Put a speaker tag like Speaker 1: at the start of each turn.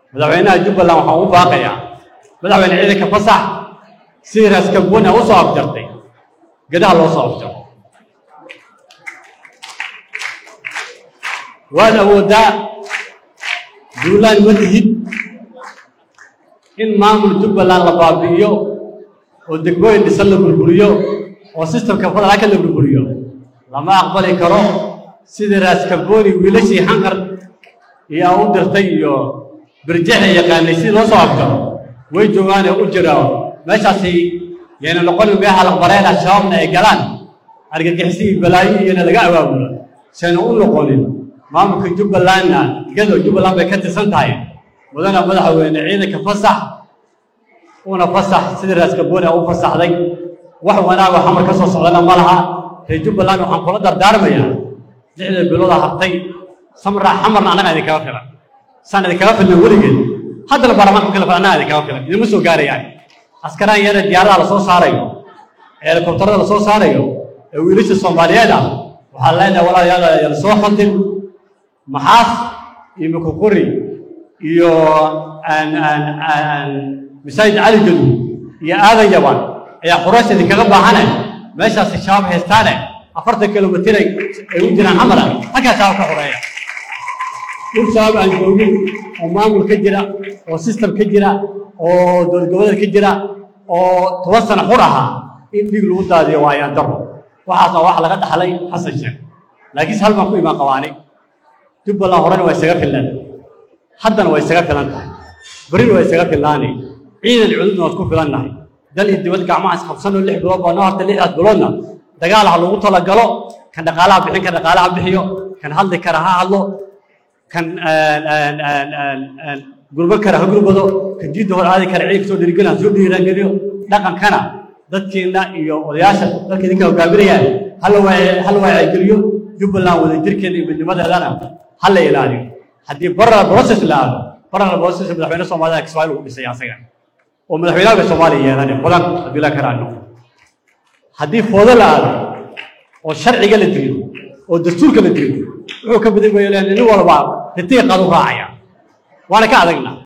Speaker 1: madaxweynaha jubbaland waxaan ugu baaqayaa madaxweyne ciidanka fasax sidii raaskamboni a u soo afjartay gedaha loo soo afjaro waad awooddaa duulaan ma lihid in maamul jubbaland la baabi'iyo oo degmooyin dhisan la burburiyo oo sistamka federaalka la burburiyo lama aqbali karo sidii raaskamboni wiilashii xanqar iyo a u dirtay iyo birjexa yaqaanay sidii loo soo afjaro way joogaanee u jira meeshaasi yayna noqonin meeha laqbareena shabaabna ay galaan argagixisi iyo balaayo iyona laga awaabulo sayna u noqonin maamulka jubbalandna iyadoo jubbaland bay ka tirsan tahay mudana madaxweyne ciidanka fasax una fasax sidii raaskamboni a u fasaxday wax wanaago xamar ka soo socdana ma laha reer jubbaland waxaan kula dardaarmayaa lixda bilooda hartay samraa xamarna annaga idinkaga filan saan idinkaga filna weligeed haddana baarlamaanka kale annaga idinkaga filan idinma soo gaarayaan askaraan yara diyaaradaha la soo saarayo helikobtarada la soo saarayo ee wiilasha soomaaliyeed ah waxaa leenahay walaalayaal yala soo xodin maxaas iyo mukukuri iyo masaajid cali jadu iyo aadan yaban ayaa quraysh idinkaga baahane meeshaasi shabaab haystaane afartan kilomitir ay u jiraan xamara halkaa shabaab ka xoreeya dhul shabaab aan joogin oo maamul ka jira oo sistem ka jira oo dowlad goboleed ka jira oo toban sano xur ahaa in dhiig lagu daadiyo waa ayaan daro waxaasna wax laga dhaxlay xasan sheekh laakiinse hal baan ku imaan qabaanay jubbaland horena waa isaga fillan haddana waa isaga filan tahay berrina waa isaga fillaanay ciidan cududna waad ku filannahay dal iyo dibad gacmaha isqabsanoo lix bilood baa noo hartay lixdaas biloodna dagaal ha lagu talagalo kan dhaqaalaha bixin kan dhaqaalaha bixiyo kan hadli kara ha hadlo kan gurbo kara ha gurbado kan diidda hor aadi kara ciidanka soo dhiirigeliya soo dhiirangeliyo dhaqankana dadkiina iyo odayaasha dadka idinka hogaaminayaan hala hala waacigeliyo jubbaland wadajirkeeda iyo midnimadeedana ha la ilaaliyo haddii baral process la aado baral process madaxweyne soomaalida kismaail ugu dhisay asaga oo madaxweynaha bay soomaaliya yeelanay badan haddii la karaano haddii foodo la aado oo sharciga la dilo oo dastuurka la dilo wuxuu ka badan nin walba ritiiqaad u raacaya waana ka adagna